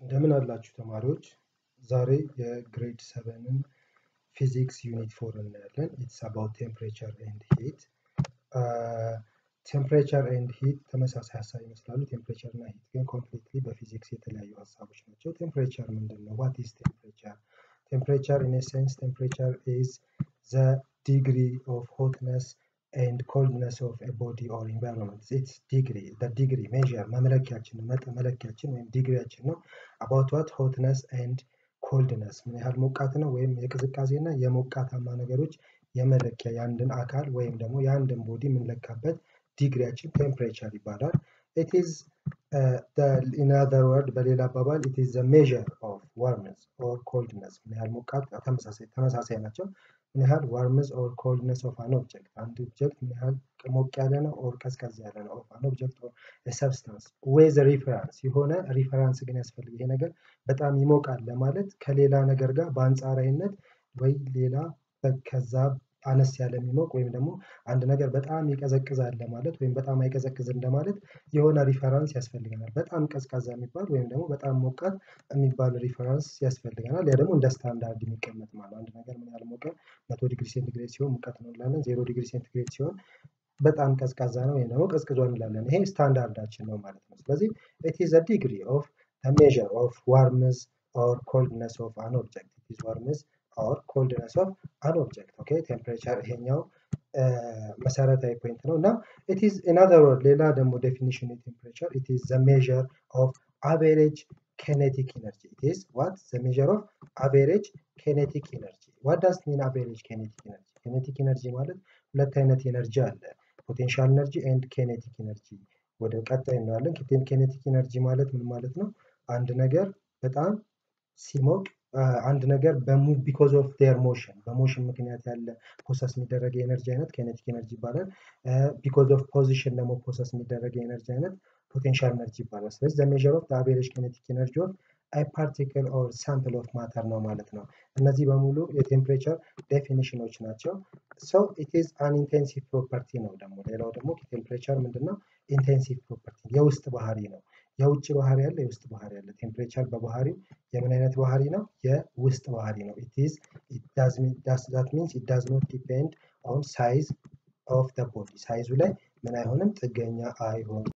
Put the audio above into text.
እንደምን አላችሁ ተማሪዎች? ዛሬ የግሬድ ሰቨንን ፊዚክስ ዩኒት ፎር እናያለን። ኢትስ አባውት ቴምፕሬቸር ኤንድ ሂት። ቴምፕሬቸር ኤንድ ሂት ተመሳሳይ ሀሳብ ይመስላሉ። ቴምፕሬቸር እና ሂት ግን ኮምፕሊትሊ በፊዚክስ የተለያዩ ሀሳቦች ናቸው። ቴምፕሬቸር ምንድን ነው? ዋት ኢዝ ቴምፕሬቸር? ቴምፕሬቸር ኢን ሴንስ ቴምፕሬቸር ኢዝ ዘ ዲግሪ ኦፍ ሆትነስ ኤንድ ኮልድነስ ኦፍ ኤ ቦዲ ኦር ኢንቫይሮንመንት ኢትስ ዲግሪ ዲግሪ ሜዥር መመለኪያችን መለኪያችን ወይም ዲግሪያችን ነው። አባውት ዋት ሆትነስ ኤንድ ኮልድነስ ምን ያህል ሞቃት ነው ወይም የቅዝቃዜ እና የሞቃታማ ነገሮች የመለኪያ የአንድን አካል ወይም ደግሞ የአንድን ቦዲ የምንለካበት ዲግሪያችን ቴምፕሬቸር ይባላል። ኢት ኢዝ ኢን አዘር ወርድ በሌላ አባባል ኢት ኢዝ ዘ ሜዥር ኦፍ ዋርምነስ ኦር ኮልድነስ ምን ያህል ሞቃት ተመሳሳይ ተመሳሳይ ናቸው። ምን ያህል ዋርምስ ኦር ኮልድነስ ኦፍ አን ኦብጀክት አንድ ኦብጀክት ምን ያህል ሞቅ ያለ ነው ኦር ቀዝቀዝ ያለ ነው ኦፍ አን ኦብጀክት ኦር ሰብስታንስ ዌዝ ሪፈራንስ የሆነ ሪፈራንስ ግን ያስፈልግ ይሄ ነገር በጣም ይሞቃል ለማለት ከሌላ ነገር ጋር በአንጻራዊነት ወይ ሌላ ከዛ አነስ ያለ የሚሞቅ ወይም ደግሞ አንድ ነገር በጣም ይቀዘቅዛል ለማለት ወይም በጣም አይቀዘቅዝም ለማለት የሆነ ሪፈራንስ ያስፈልገናል። በጣም ቀዝቃዛ የሚባል ወይም ደግሞ በጣም ሞቃት የሚባል ሪፈራንስ ያስፈልገናል። ያ ደግሞ እንደ ስታንዳርድ የሚቀመጥ ማለት አንድ ነገር ምን ያህል ሞቀ መቶ ዲግሪ ሴንቲግሬድ ሲሆን ሙቀት ነው እንላለን። ዜሮ ዲግሪ ሴንቲግሬድ ሲሆን በጣም ቀዝቃዛ ነው ወይም ደግሞ ቀዝቅዞ እንላለን። ይሄ ስታንዳርዳችን ነው ማለት ነው። ስለዚህ ኢት ኢዝ አ ዲግሪ ኦፍ ሜዥር ኦፍ ዋርምስ ኦር ኮልድነስ ኦፍ አን ኦብጀክት ኢት ኢዝ ዋርምስ ኦር ኮልድነስ ኦፍ አን ኦብጀክት ኦኬ። ቴምፕሬቸር ይሄኛው መሰረታዊ ፖይንት ነው እና ኢት ኢዝ ኢን አዘር ወርድ ሌላ ደግሞ ዴፊኒሽን ቴምፕሬቸር ኢት ኢዝ ዘ ሜዥር ኦፍ አቬሬጅ ኬኔቲክ ኢነርጂ ኢት ኢዝ ዋት ዘ ሜዥር ኦፍ አቬሬጅ ኬኔቲክ ኢነርጂ ዋት ዳዝ ሚን አቬሬጅ ኬኔቲክ ኢነርጂ ኬኔቲክ ኢነርጂ ማለት ሁለት አይነት ኢነርጂ አለ ፖቴንሻል ኢነርጂ ኤንድ ኬኔቲክ ኢነርጂ ወደ ቀጣይ እናያለን ኬኔቲክ ኢነርጂ ማለት ምን ማለት ነው አንድ ነገር በጣም ሲሞቅ አንድ ነገር በሙቭ ቢኮዝ ኦፍ ዴር ሞሽን በሞሽን ምክንያት ያለ ፕሮሰስ የሚደረግ የኤነርጂ አይነት ኬኔቲክ ኤነርጂ ይባላል ቢኮዝ ኦፍ ፖዚሽን ደግሞ ፕሮሰስ የሚደረግ የኤነርጂ አይነት ፖቴንሻል ኤነርጂ ይባላል ስለዚህ ዘ ሜዥር ኦፍ አቬሬጅ ኬኔቲክ ኤነርጂ ኦፍ አይ ፓርቲክል ኦር ሳምፕል ኦፍ ማተር ነው ማለት ነው እነዚህ በሙሉ የቴምፕሬቸር ዴፊኒሽኖች ናቸው ሰው ኢት ኢዝ አን ኢንቴንሲቭ ፕሮፐርቲ ነው ደግሞ ሌላው ደግሞ ቴምፕሬቸር ምንድነው ኢንቴንሲቭ ፕሮፐርቲ የውስጥ ባህሪ ነው የውጭ ባህሪ ያለ የውስጥ ባህሪ ያለ ቴምፕሬቸር በባህሪው የምን አይነት ባህሪ ነው የውስጥ ባህሪ ነው ኢት ኢዝ ዳት ሚንስ ኢት ዳዝ ኖት ዲፔንድ ኦን ሳይዝ ኦፍ ደ ቦዲ ሳይዙ ላይ ምን አይሆንም ጥገኛ አይሆንም